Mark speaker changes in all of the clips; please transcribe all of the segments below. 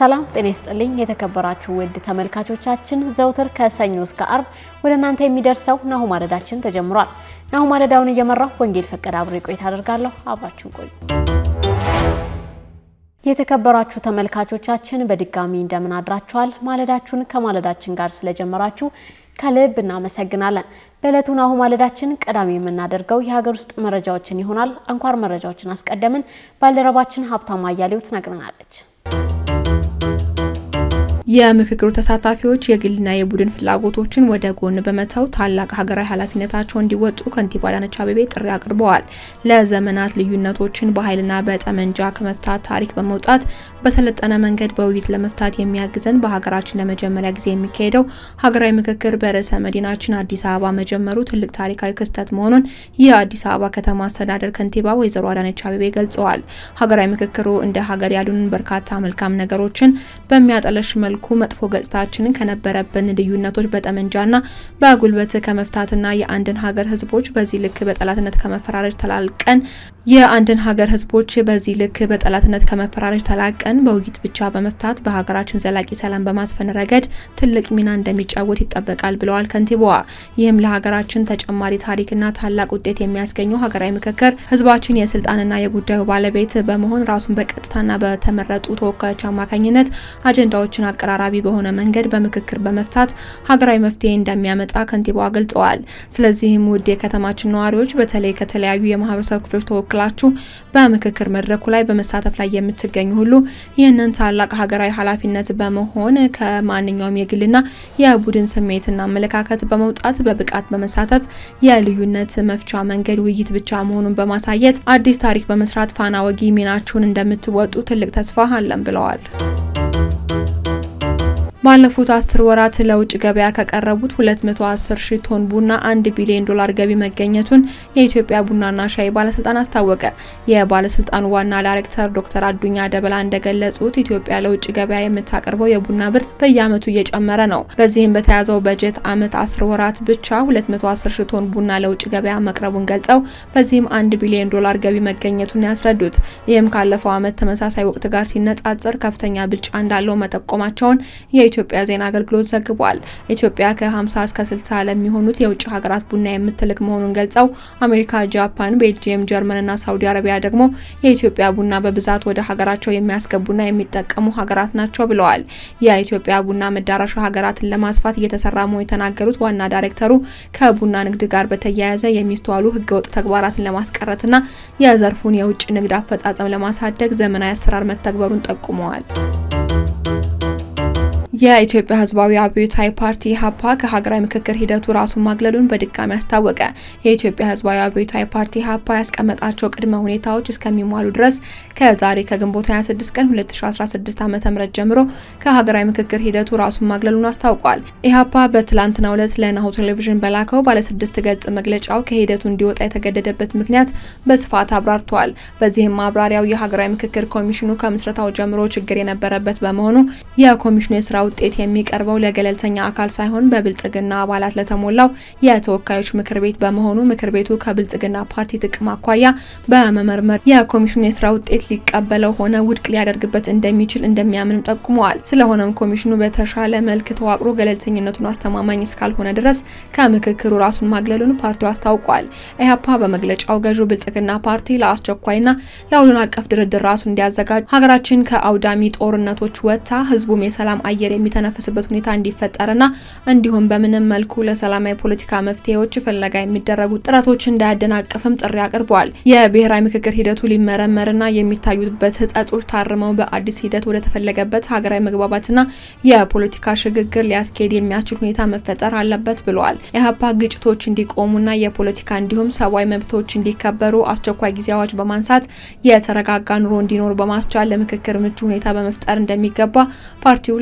Speaker 1: ሰላም ጤና ይስጥልኝ የተከበራችሁ ውድ ተመልካቾቻችን፣ ዘውትር ከሰኞ እስከ አርብ ወደ እናንተ የሚደርሰው ናሁ ማለዳችን ተጀምሯል። ናሁ ማለዳውን እየመራሁ ወንጌል ፈቀደ አብሬ ቆይታ አደርጋለሁ። አብራችሁን ቆዩ። የተከበራችሁ ተመልካቾቻችን በድጋሚ እንደምን አድራችኋል? ማለዳችሁን ከማለዳችን ጋር ስለጀመራችሁ ከልብ እናመሰግናለን። በዕለቱ ናሁ ማለዳችን ቀዳሚ የምናደርገው የሀገር ውስጥ መረጃዎችን ይሆናል። አንኳር መረጃዎችን አስቀደምን። ባልደረባችን ሀብታማ አያሌው ትነግረናለች።
Speaker 2: የምክክሩ ተሳታፊዎች የግልና የቡድን ፍላጎቶችን ወደ ጎን በመተው ታላቅ ሀገራዊ ኃላፊነታቸው እንዲወጡ ከንቲባ አዳነች አቤቤ ጥሪ አቅርበዋል። ለዘመናት ልዩነቶችን በኃይልና በጠመንጃ ከመፍታት ታሪክ በመውጣት በሰለጠነ መንገድ በውይይት ለመፍታት የሚያግዘን በሀገራችን ለመጀመሪያ ጊዜ የሚካሄደው ሀገራዊ ምክክር በርዕሰ መዲናችን አዲስ አበባ መጀመሩ ትልቅ ታሪካዊ ክስተት መሆኑን የአዲስ አበባ ከተማ አስተዳደር ከንቲባ ወይዘሮ አዳነች አቤቤ ገልጸዋል። ሀገራዊ ምክክሩ እንደ ሀገር ያሉንን በርካታ መልካም ነገሮችን በሚያጠለሽ መልኩ መጥፎ ገጽታችንን ከነበረብን ልዩነቶች በጠመንጃና በጉልበት ከመፍታትና የአንድን ሀገር ሕዝቦች በዚህ ልክ በጠላትነት ከመፈራረጅ ተላልቀን የአንድን ሀገር ሕዝቦች በዚህ ልክ በጠላትነት ከመፈራረጅ ተላቀን በውይይት ብቻ በመፍታት በሀገራችን ዘላቂ ሰላም በማስፈን ረገድ ትልቅ ሚና እንደሚጫወት ይጠበቃል ብለዋል ከንቲባዋ። ይህም ለሀገራችን ተጨማሪ ታሪክና ታላቅ ውጤት የሚያስገኘው ሀገራዊ ምክክር ሕዝባችን የስልጣንና የጉዳዩ ባለቤት በመሆን ራሱን በቀጥታና በተመረጡ ተወካዮች አማካኝነት አጀንዳዎችን አቀራራቢ በሆነ መንገድ በምክክር በመፍታት ሀገራዊ መፍትሄ እንደሚያመጣ ከንቲባዋ ገልጸዋል። ስለዚህም ውድ የከተማችን ነዋሪዎች በተለይ ከተለያዩ የማህበረሰብ ክፍሎች ተወክላችሁ በምክክር መድረኩ ላይ በመሳተፍ ላይ የምትገኙ ሁሉ ይህንን ታላቅ ሀገራዊ ኃላፊነት በመሆን ከማንኛውም የግልና የቡድን ስሜትና አመለካከት በመውጣት በብቃት በመሳተፍ የልዩነት መፍቻ መንገድ ውይይት ብቻ መሆኑን በማሳየት አዲስ ታሪክ በመስራት ፋና ወጊ ሚናችሁን እንደምትወጡ ትልቅ ተስፋ አለን ብለዋል። ባለፉት አስር ወራት ለውጭ ገበያ ከቀረቡት 210 ሺህ ቶን ቡና 1 ቢሊዮን ዶላር ገቢ መገኘቱን የኢትዮጵያ ቡናና ሻይ ባለስልጣን አስታወቀ። የባለስልጣኑ ዋና ዳይሬክተር ዶክተር አዱኛ ደበላ እንደገለጹት ኢትዮጵያ ለውጭ ገበያ የምታቀርበው የቡና ምርት በየዓመቱ እየጨመረ ነው። በዚህም በተያዘው በጀት ዓመት 10 ወራት ብቻ 210 ሺህ ቶን ቡና ለውጭ ገበያ መቅረቡን ገልጸው በዚህም 1 ቢሊዮን ዶላር ገቢ መገኘቱን ያስረዱት። ይህም ካለፈው ዓመት ተመሳሳይ ወቅት ጋር ሲነጻጸር ከፍተኛ ብልጫ እንዳለው መጠቆማቸውን የኢትዮጵያ ዜና አገልግሎት ዘግቧል። ኢትዮጵያ ከ50 እስከ 60 ለሚሆኑት የውጭ ሀገራት ቡና የምትልክ መሆኑን ገልጸው አሜሪካ፣ ጃፓን፣ ቤልጂየም፣ ጀርመንና ሳውዲ አረቢያ ደግሞ የኢትዮጵያ ቡና በብዛት ወደ ሀገራቸው የሚያስገቡና የሚጠቀሙ ሀገራት ናቸው ብለዋል። የኢትዮጵያ ቡና መዳረሻ ሀገራትን ለማስፋት እየተሰራ መሆኑን የተናገሩት ዋና ዳይሬክተሩ ከቡና ንግድ ጋር በተያያዘ የሚስተዋሉ ህገወጥ ተግባራትን ለማስቀረትና የዘርፉን የውጭ ንግድ አፈጻጸም ለማሳደግ ዘመናዊ አሰራር መተግበሩን ጠቁመዋል። የኢትዮጵያ ህዝባዊ አብዮታዊ ፓርቲ ኢህአፓ ከሀገራዊ ምክክር ሂደቱ ራሱን ማግለሉን በድጋሚ አስታወቀ። የኢትዮጵያ ህዝባዊ አብዮታዊ ፓርቲ ኢህአፓ ያስቀመጣቸው ቅድመ ሁኔታዎች እስከሚሟሉ ድረስ ከዛሬ ከግንቦት 26 ቀን 2016 ዓ.ም ጀምሮ ከሀገራዊ ምክክር ሂደቱ ራሱን ማግለሉን አስታውቋል። ኢህአፓ በትላንትናው ዕለት ለናሁ ቴሌቪዥን በላከው ባለስድስት ገጽ መግለጫው ከሂደቱ እንዲወጣ የተገደደበት ምክንያት በስፋት አብራርተዋል። በዚህም ማብራሪያው የሀገራዊ ምክክር ኮሚሽኑ ከምስረታው ጀምሮ ችግር የነበረበት በመሆኑ የኮሚሽኑ የስራ ውጤት የሚቀርበው ለገለልተኛ አካል ሳይሆን በብልጽግና አባላት ለተሞላው የተወካዮች ምክር ቤት በመሆኑ ምክር ቤቱ ከብልጽግና ፓርቲ ጥቅም አኳያ በመመርመር የኮሚሽኑ የስራ ውጤት ሊቀበለው ሆነ ውድቅ ሊያደርግበት እንደሚችል እንደሚያምንም ጠቁመዋል። ስለሆነም ኮሚሽኑ በተሻለ መልክ ተዋቅሮ ገለልተኝነቱን አስተማማኝ እስካልሆነ ድረስ ከምክክሩ ራሱን ማግለሉን ፓርቲው አስታውቋል። ኢህአፓ በመግለጫው ገዢው ብልጽግና ፓርቲ ለአስቸኳይና ለሁሉን አቀፍ ድርድር ራሱ እንዲያዘጋጅ ሀገራችን ከአውዳሚ ጦርነቶች ወጥታ ህዝቡም የሰላም አየር የሚተነፍስበት ሁኔታ እንዲፈጠርና እንዲሁም በምንም መልኩ ለሰላማዊ ፖለቲካ መፍትሄዎች ፍለጋ የሚደረጉ ጥረቶች እንዳያደናቅፍም ጥሪ አቅርበዋል። የብሔራዊ ምክክር ሂደቱ ሊመረመርና የሚታዩበት ህጸጾች ታርመው በአዲስ ሂደት ወደ ተፈለገበት ሀገራዊ መግባባትና የፖለቲካ ሽግግር ሊያስኬድ የሚያስችል ሁኔታ መፈጠር አለበት ብለዋል። ኢህአፓ ግጭቶች እንዲቆሙና የፖለቲካ እንዲሁም ሰብአዊ መብቶች እንዲከበሩ አስቸኳይ ጊዜ አዋጅ በማንሳት የተረጋጋ ኑሮ እንዲኖር በማስቻል ለምክክር ምቹ ሁኔታ በመፍጠር እንደሚገባ ፓርቲው ለናሁ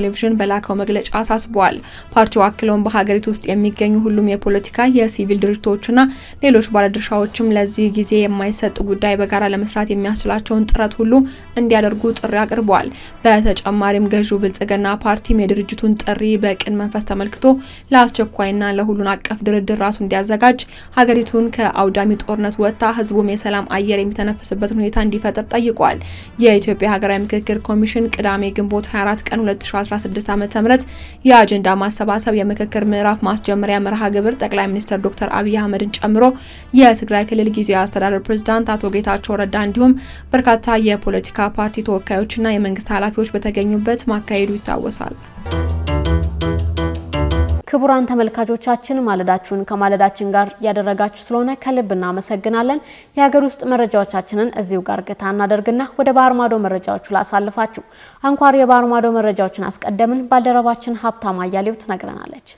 Speaker 2: ቴሌቪዥን በላከው መግለጫ አሳስበዋል። ፓርቲው አክለውን በሀገሪቱ ውስጥ የሚገኙ ሁሉም የፖለቲካ የሲቪል ድርጅቶችና ሌሎች ባለድርሻዎችም ለዚህ ጊዜ የማይሰጥ ጉዳይ በጋራ ለመስራት የሚያስችላቸውን ጥረት ሁሉ እንዲያደርጉ ጥሪ አቅርበዋል። በተጨማሪም ገዢው ብልጽግና ፓርቲም የድርጅቱን ጥሪ በቅን መንፈስ ተመልክቶ ለአስቸኳይና ለሁሉን አቀፍ ድርድር ራሱ እንዲያዘጋጅ ሀገሪቱን ከአውዳሚ ጦርነት ወጥታ ህዝቡም የሰላም አየር የሚተነፍስበትን ሁኔታ እንዲፈጠር ጠይቋል። የኢትዮጵያ ሀገራዊ ምክክር ኮሚሽን ቅዳሜ ግንቦት 24 ቀን 2016 ዓ.ም የአጀንዳ ማሰባሰብ የምክክር ምዕራፍ ማስጀመሪያ መርሃ ግብር ጠቅላይ ሚኒስትር ዶክተር አብይ አህመድን ጨምሮ የትግራይ ክልል ጊዜያዊ አስተዳደር ፕሬዝዳንት አቶ ጌታቸው ረዳ እንዲሁም በርካታ የፖለቲካ ፓርቲ ተወካዮችና የመንግስት ኃላፊዎች በተገኙበት ማካሄዱ ይታወሳል።
Speaker 1: ክቡራን ተመልካቾቻችን ማለዳችሁን ከማለዳችን ጋር ያደረጋችሁ ስለሆነ ከልብ እናመሰግናለን። የሀገር ውስጥ መረጃዎቻችንን እዚሁ ጋር ገታ እናደርግና ወደ ባህር ማዶ መረጃዎቹ ላሳልፋችሁ። አንኳር የባህር ማዶ መረጃዎችን አስቀደምን። ባልደረባችን ሀብታም አያሌው ትነግረናለች።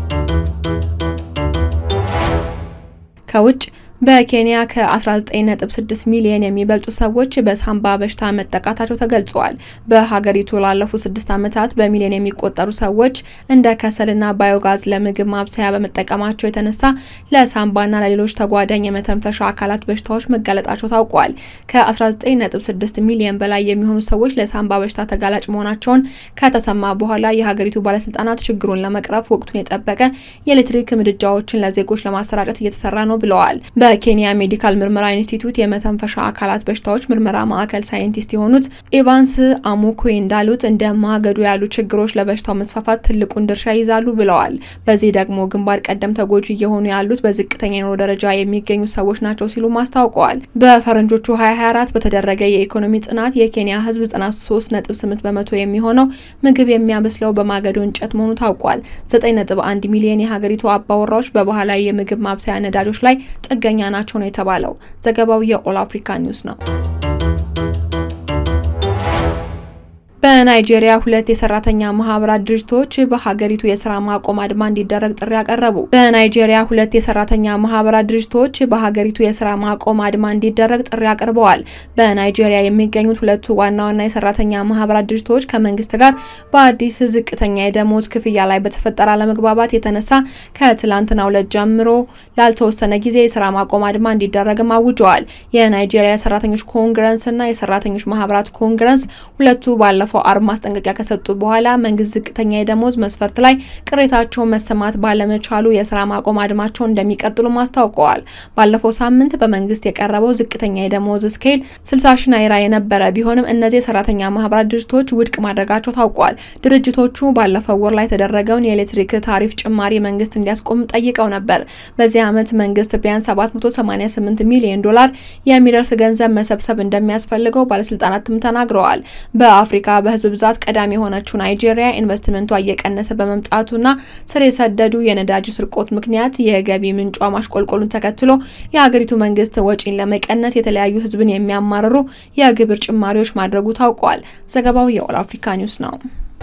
Speaker 2: ከውጭ በኬንያ ከ19.6 ሚሊዮን የሚበልጡ ሰዎች በሳምባ በሽታ መጠቃታቸው ተገልጿል። በሀገሪቱ ላለፉት ስድስት ዓመታት በሚሊዮን የሚቆጠሩ ሰዎች እንደ ከሰልና ባዮጋዝ ለምግብ ማብሰያ በመጠቀማቸው የተነሳ ለሳምባና ለሌሎች ተጓዳኝ የመተንፈሻ አካላት በሽታዎች መጋለጣቸው ታውቋል። ከ19.6 ሚሊዮን በላይ የሚሆኑ ሰዎች ለሳምባ በሽታ ተጋላጭ መሆናቸውን ከተሰማ በኋላ የሀገሪቱ ባለስልጣናት ችግሩን ለመቅረፍ ወቅቱን የጠበቀ የኤሌክትሪክ ምድጃዎችን ለዜጎች ለማሰራጨት እየተሰራ ነው ብለዋል። በኬንያ ሜዲካል ምርመራ ኢንስቲትዩት የመተንፈሻ አካላት በሽታዎች ምርመራ ማዕከል ሳይንቲስት የሆኑት ኤቫንስ አሙኩዌ እንዳሉት እንደ ማገዶ ያሉ ችግሮች ለበሽታው መስፋፋት ትልቁን ድርሻ ይይዛሉ ብለዋል። በዚህ ደግሞ ግንባር ቀደም ተጎጂ እየሆኑ ያሉት በዝቅተኛ የኑሮ ደረጃ የሚገኙ ሰዎች ናቸው ሲሉ አስታውቀዋል። በፈረንጆቹ 2024 በተደረገ የኢኮኖሚ ጥናት የኬንያ ሕዝብ 93.8 በመቶ የሚሆነው ምግብ የሚያበስለው በማገዶ እንጨት መሆኑ ታውቋል። 9.1 ሚሊዮን የሀገሪቱ አባወራዎች በባህላዊ የምግብ ማብሰያ ነዳጆች ላይ ጥገኛ ናቸው ነው የተባለው። ዘገባው የኦል አፍሪካ ኒውስ ነው። በናይጄሪያ ሁለት የሰራተኛ ማህበራት ድርጅቶች በሀገሪቱ የስራ ማቆም አድማ እንዲደረግ ጥሪ አቀረቡ። በናይጄሪያ ሁለት የሰራተኛ ማህበራት ድርጅቶች በሀገሪቱ የስራ ማቆም አድማ እንዲደረግ ጥሪ አቅርበዋል። በናይጄሪያ የሚገኙት ሁለቱ ዋና ዋና የሰራተኛ ማህበራት ድርጅቶች ከመንግስት ጋር በአዲስ ዝቅተኛ የደሞዝ ክፍያ ላይ በተፈጠረ አለመግባባት የተነሳ ከትላንትናው ዕለት ጀምሮ ላልተወሰነ ጊዜ የስራ ማቆም አድማ እንዲደረግም አውጀዋል። የናይጄሪያ የሰራተኞች ኮንግረስና የሰራተኞች ማህበራት ኮንግረስ ሁለቱ ባለፈው ባለፈው አርብ ማስጠንቀቂያ ከሰጡ በኋላ መንግስት ዝቅተኛ የደሞዝ መስፈርት ላይ ቅሬታቸውን መሰማት ባለመቻሉ የስራ ማቆም አድማቸውን እንደሚቀጥሉም አስታውቀዋል። ባለፈው ሳምንት በመንግስት የቀረበው ዝቅተኛ የደሞዝ ስኬል 60 ሺ ናይራ የነበረ ቢሆንም እነዚህ የሰራተኛ ማህበራት ድርጅቶች ውድቅ ማድረጋቸው ታውቋል። ድርጅቶቹ ባለፈው ወር ላይ የተደረገውን የኤሌክትሪክ ታሪፍ ጭማሪ መንግስት እንዲያስቆም ጠይቀው ነበር። በዚህ ዓመት መንግስት ቢያንስ 788 ሚሊዮን ዶላር የሚደርስ ገንዘብ መሰብሰብ እንደሚያስፈልገው ባለስልጣናትም ተናግረዋል። በአፍሪካ በህዝብ ብዛት ቀዳሚ የሆነችው ናይጄሪያ ኢንቨስትመንቷ እየቀነሰ በመምጣቱና ስር የሰደዱ የነዳጅ ስርቆት ምክንያት የገቢ ምንጯ ማሽቆልቆሉን ተከትሎ የሀገሪቱ መንግስት ወጪን ለመቀነስ የተለያዩ ህዝብን የሚያማርሩ የግብር ጭማሪዎች ማድረጉ ታውቋል። ዘገባው የኦል አፍሪካ ኒውስ ነው።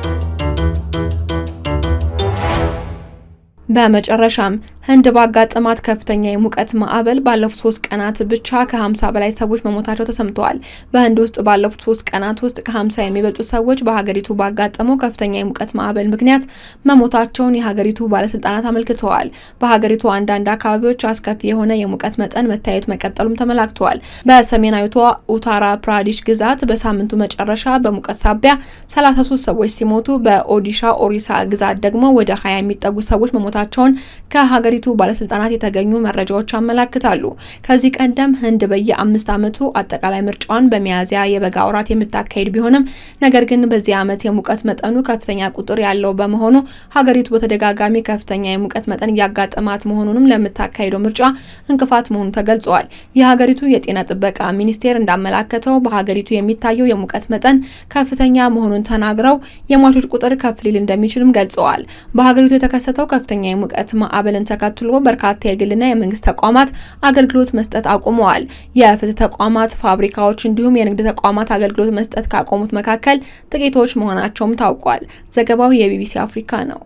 Speaker 2: በመጨረሻም ህንድ ባጋጠማት ከፍተኛ የሙቀት ማዕበል ባለፉት ሶስት ቀናት ብቻ ከ50 በላይ ሰዎች መሞታቸው ተሰምተዋል። በህንድ ውስጥ ባለፉት ሶስት ቀናት ውስጥ ከ50 የሚበልጡ ሰዎች በሀገሪቱ ባጋጠመው ከፍተኛ የሙቀት ማዕበል ምክንያት መሞታቸውን የሀገሪቱ ባለስልጣናት አመልክተዋል። በሀገሪቱ አንዳንድ አካባቢዎች አስከፊ የሆነ የሙቀት መጠን መታየት መቀጠሉም ተመላክተዋል። በሰሜናዊቷ ኡታራ ፕራዲሽ ግዛት በሳምንቱ መጨረሻ በሙቀት ሳቢያ 33 ሰዎች ሲሞቱ በኦዲሻ ኦሪሳ ግዛት ደግሞ ወደ 20 የሚጠጉ ሰዎች መሞታቸውን ከሀገሪ ቱ ባለስልጣናት የተገኙ መረጃዎች ያመላክታሉ። ከዚህ ቀደም ህንድ በየአምስት ዓመቱ አጠቃላይ ምርጫዋን በሚያዝያ የበጋ ወራት የምታካሄድ ቢሆንም ነገር ግን በዚህ ዓመት የሙቀት መጠኑ ከፍተኛ ቁጥር ያለው በመሆኑ ሀገሪቱ በተደጋጋሚ ከፍተኛ የሙቀት መጠን እያጋጠማት መሆኑንም ለምታካሄደው ምርጫ እንቅፋት መሆኑ ተገልጿል። የሀገሪቱ የጤና ጥበቃ ሚኒስቴር እንዳመላከተው በሀገሪቱ የሚታየው የሙቀት መጠን ከፍተኛ መሆኑን ተናግረው የሟቾች ቁጥር ከፍ ሊል እንደሚችልም ገልጸዋል። በሀገሪቱ የተከሰተው ከፍተኛ የሙቀት ማዕበልን ተከትሎ በርካታ የግልና የመንግስት ተቋማት አገልግሎት መስጠት አቁመዋል። የፍትህ ተቋማት፣ ፋብሪካዎች እንዲሁም የንግድ ተቋማት አገልግሎት መስጠት ካቆሙት መካከል ጥቂቶች መሆናቸውም ታውቋል። ዘገባው የቢቢሲ አፍሪካ ነው።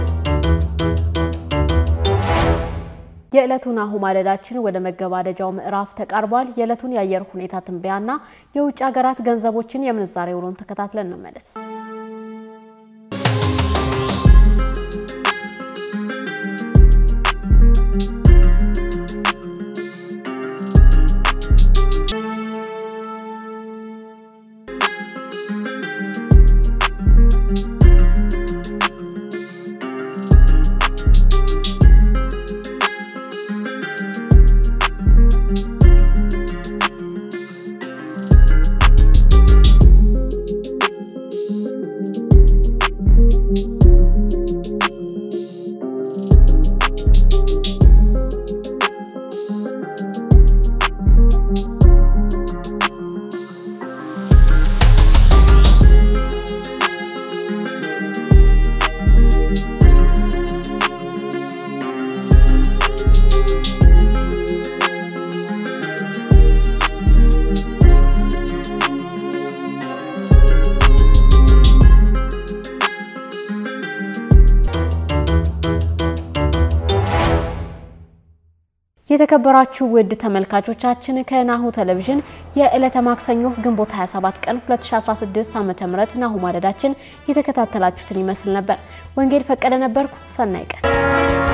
Speaker 1: የዕለቱን አሁ ማለዳችን ወደ መገባደጃው ምዕራፍ ተቃርቧል። የዕለቱን የአየር ሁኔታ ትንበያና የውጭ ሀገራት ገንዘቦችን የምንዛሬ ውሎን ተከታትለን እንመለስ። የተከበራችሁ ውድ ተመልካቾቻችን ከናሁ ቴሌቪዥን የዕለተ ማክሰኞ ግንቦት 27 ቀን 2016 ዓ.ም ናሁ ማለዳችን የተከታተላችሁትን ይመስል ነበር። ወንጌል ፈቀደ ነበርኩ። ሰናይ ቀን